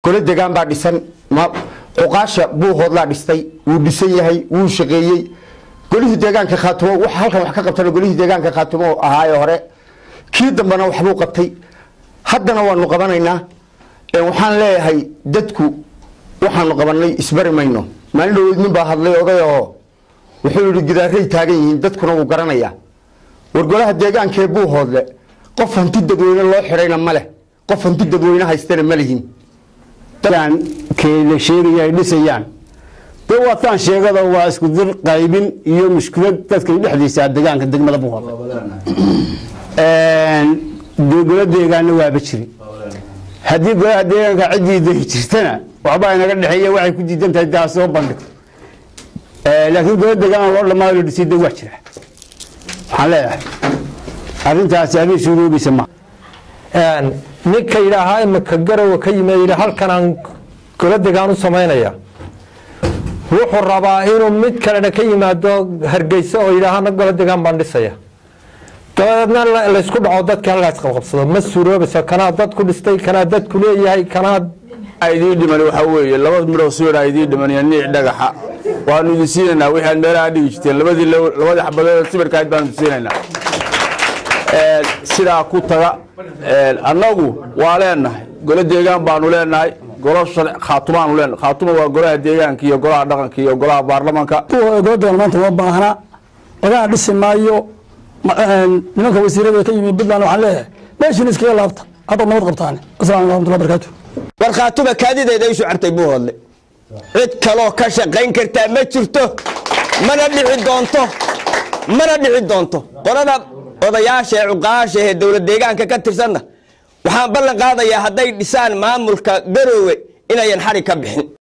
gole degaan baa dhisan cuqaasha buuhoodlaa dhistay wuu dhisan yahay wuu shaqeeyey golihii deegaanka khaatumo waxa halkan wax ka qabtana golihii deegaanka khaatumo ahaaye hore kii dambena waxbuu qabtay haddana waanu qabanaynaa waxaan leeyahay dadku waxaanu qabanay isbari mayno maalin dhaweyd nin baa hadlay oday oo wuxuu yihi gidaaray taagan yihiin dadkuna wuu garanayaa war golaha deegaanka ee buuhoodle qof hanti dadweyne loo xidhayna ma leh qof hanti dadweyne haystana ma lihin la sheegaya ay dhisayaan de waataan sheegada waa isku dir qaybin iyo mushkilad dadka dhexdiisa degaanka degmada buuhoodle golo deegaanna waaba jiri haddii golaha deegaanka ciddii dari jirtana waxbaa inaga dhexeeya waxay ku diidan tahay daa soo bandhig laakiin golo deegaan loo dhamaayo la dhisay de waa jira waxaan leeyahay arrintaasi arrin suuroobaysa ma ninka yidhaahaa imika garowa ka yimid yidhi halkanaan golo degaan u samaynaya wuxuu rabaa inuu mid kalena ka yimaado hargeysa oo yidhaahana golo degaan baan dhisaya dabadeedna laysku dhaco dadkii halkaas qabqabsado ma suuroobayso kanaa dad ku dhistay kanaa dad ku leeyahay kanaa idii dhiman waxaa weeye laba midhoo siidhaa idii dhiman iyo niic dhagaxa waanu idin siinaynaa wixii aad meelaha dhigi jirteen labadii labadii xabadood sibirkaad baanu idin siinaynaa sidaa ku taga annagu waa leenahay golo deegaan baanu leenahay golo khaatumaanu leenahay khaatuma waa golaha deegaanka iyo golaha dhaqanka iyo golaha baarlamanka goladeegan maanta uma baahna lagana dhisi maayo nimanka wasiirada ka yimid puntland waxaan leeyahay meeshiin iskaga laabta haddaad nabad qabtaan asalaamu alaikum warahmatullahi barakaatu war khaatuma kaadideeda isu cartay buuhoodle cid kaloo ka shaqayn kartaa ma jirto mana dhici doonto mana dhici doonto qolada odayaasha ee cuqaasha ee dowlad deegaanka ka tirsanna waxaan ballan qaadayaa hadday dhisaan maamulka garoowe inayan xari ka bixin